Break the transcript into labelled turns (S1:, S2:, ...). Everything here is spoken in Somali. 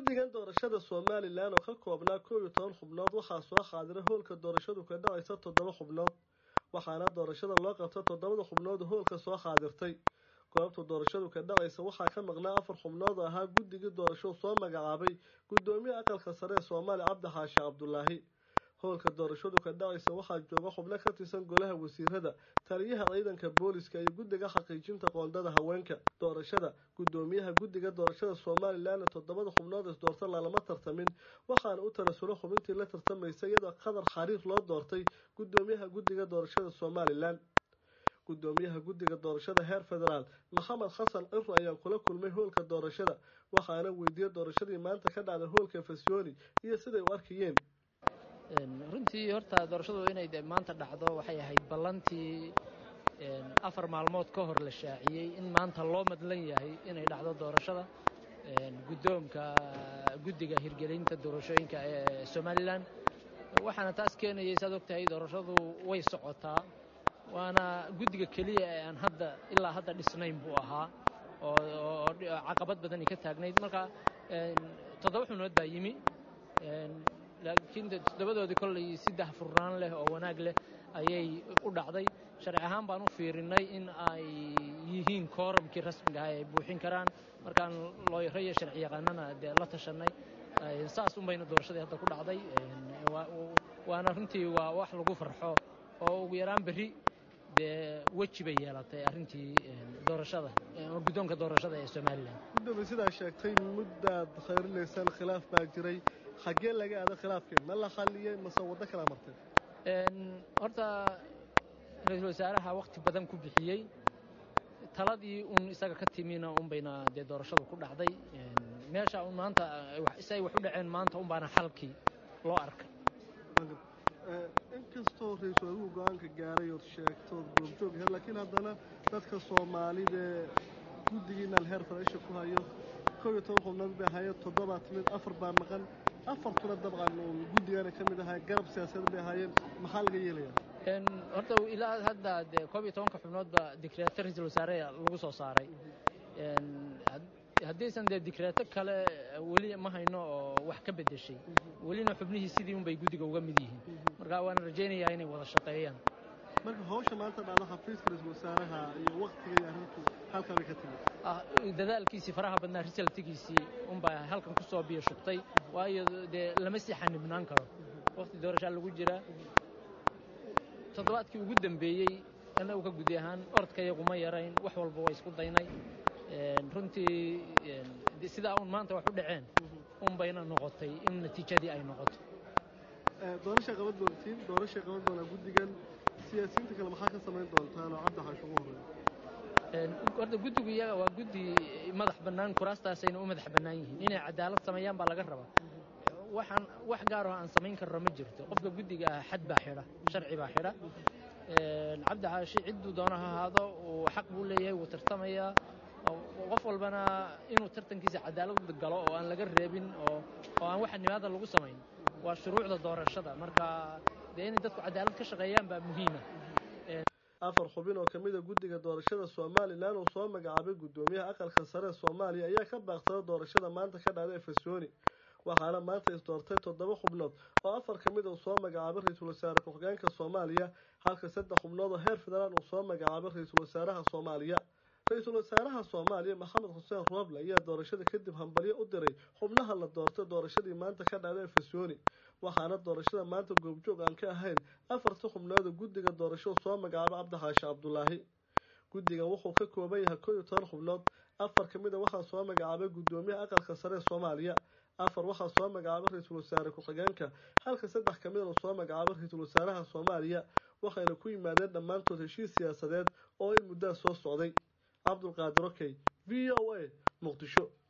S1: guddigan doorashada somalilan oo ka koobnaa koob iyo toban xubnood waxaa soo xaadiray hoolka doorashadu ka dhacaysa toddoba xubnood waxaana doorashada loo qabta toddobada xubnood hoolka soo xaadirtay goobta doorashadu ka dhacaysa waxaa ka maqnaa afar xubnood oo ahaa guddigii doorashadu soo magacaabay guddoomiye aqalka sare ee soomaaliya cabdi xaashi cabdulaahi howlka doorashadu ka dhacaysa waxaa jooga xubno ka tirsan golaha wasiirada taliyaha ciidanka booliska iyo guddiga xaqiijinta qoondada haweenka doorashada guddoomiyaha guddiga doorashada somalilan toddobada xubnood is doorta lalama tartamin waxaana u tanasulo xubintii la tartamaysa iyadoo qadar xariir loo doortay guddoomiyaha guddiga doorashada somalilan guddoomiyaha guddiga doorashada heer federaal maxamed xasan ciro ayaa kula kulmay hoolka doorashada waxaana weydiiyey doorashadii maanta ka dhacday hoolka fasyooni iyo siday u arkayeen
S2: runtii horta doorashadu inay de maanta dhacdo waxay ahayd ballantii afar maalmood ka hor la shaaciyey in maanta loo madlan yahay inay dhacdo doorashada guddoonka guddiga hirgelinta doorashooyinka ee somalilan waxaana taas keenayay saad ogtahay doorashadu way socotaa waana guddiga keliya ee aan hadda ilaa hadda dhisnayn buu ahaa oo caqabad badani ka taagnayd marka toddoba xubnood baa yimi laakiin toddobadoodii kollay si dahfurnaan leh oo wanaag leh ayay u dhacday sharci ahaan baan u fiirinay in ay yihiin kooramkii rasmiga ah ay buuxin karaan markaan looyaro iyo sharci yaqaanana dee la tashanay saas un bayna doorashadii hadda ku dhacday waana runtii waa wax lagu farxo oo ugu yaraan berri dee weji bay yeelatay arrintii doorashada guddoonka doorashada ee somalilan
S1: gudoomiye sidaa sheegtay muddaad khayrilaysaan khilaaf baa jiray xaggee laga aado khilaafkeen ma la xalliyey mase waddo kala martay
S2: horta ra-iisul wasaaraha wakti badan ku bixiyey taladii un isaga ka timina un bayna dee doorashadu ku dhacday meesha un maanta si ay wax u dhaceen maanta un baana xalkii loo arkay
S1: inkastoo ra-iisul wasaruhu go-aanka gaaray ood sheegtood goobjoog ahayd laakiin haddana dadka soomaalida guddigiina alheer faraisha ku hayo kow iyo toban xubnood bay ahaayeen toddobaa timid afar baa maqan afartuna dabcan uun guddigana ka mid ahaa garab siyaasadeed bay ahaayeen maxaa laga yeelaya
S2: horta ilaa hadda dee koob iyo tobanka xubnoodba dikreeto ra-iisul wasaare lagu soo saaray haddaysan dee dikreeto kale weli ma hayno oo wax ka bedeshay welina xubnihii sidii un bay guddiga uga mid yihiin marka waana rajaynayaa inay wada shaqeeyaan
S1: marka hawsha maanta dhacda xafiiska ra-iisul wasaaraha iyo waktiga iyo arrintu halkaa bay ka timid
S2: dadaalkiisii faraha badnaa risaltigiisii unbaa halkan ku soo biyo shubtay waayo dee lama sii xanibnaan karo wakti doorashaa lagu jiraa toddobaadkii ugu dambeeyey annagu ka gudi ahaan orodkayaguma yarayn wax walba waa isku daynay runtii sidaa un maanta wax u dhaceen un bayna noqotay in natiijadii ay noqoto
S1: doorasha qaban doontiin doorashay qaban doonaa guddigan siyaasiyiinta kale maxaa ka samayn doontaan oo cabdi xaash ugu horeeya
S2: horta guddigu iyaga waa guddi madax bannaan kuraastaasayna u madax bannaan yihiin inay cadaalad sameeyaan baa laga rabaa waxaan wax gaar oo aan samayn karno ma jirto qofka guddiga ah xad baa xidha sharci baa xidha cabdi xaashi cidduu doono ha ahaado uu xaq buu leeyahay wuu tartamayaa qof walbana inuu tartankiisa cadaalad galo oo aan laga reebin oo oo aan waxa nimaada lagu samayn waa shuruucda doorashada marka dee inay dadku cadaalad ka shaqeeyaan baa muhiima
S1: afar xubin oo kamid a guddiga doorashada somalilan uu soo magacaabay guddoomiyaha aqalka sare ee soomaaliya ayaa ka baaqsada doorashada maanta ka dhacday efesoni waxaana maanta isdoortay toddoba xubnood oo afar ka mid uu soo magacaabay ra-iisul wasaare ku-xigeenka soomaaliya halka saddex xubnood oo heer federaal uu soo magacaabay ra-iisul wasaaraha soomaaliya ra-iisul wasaaraha soomaaliya maxamed xuseen rooble ayaa doorashada kadib hambalyo u diray xubnaha la doortay doorashadii maanta ka dhacday efesoni waxaana doorashada maanta goobjoog aan ka ahayn afarta xubnooda guddiga doorashadu soo magacaabay cabdi xaashi cabdulaahi guddigan wuxuu ka kooban yahay koo iyo toban xubnood afar ka mid a waxaa soo magacaabay guddoomiyaha aqalka sare ee soomaaliya afar waxaa soo magacaabay ra-iisul wasaare ku-xigeenka halka saddex ka midana soo magacaabay ra-iisul wasaaraha soomaaliya waxayna ku yimaadeen dhammaantood heshiis siyaasadeed oo in muddaa soo socday cabdulqaadir okey v o a muqdisho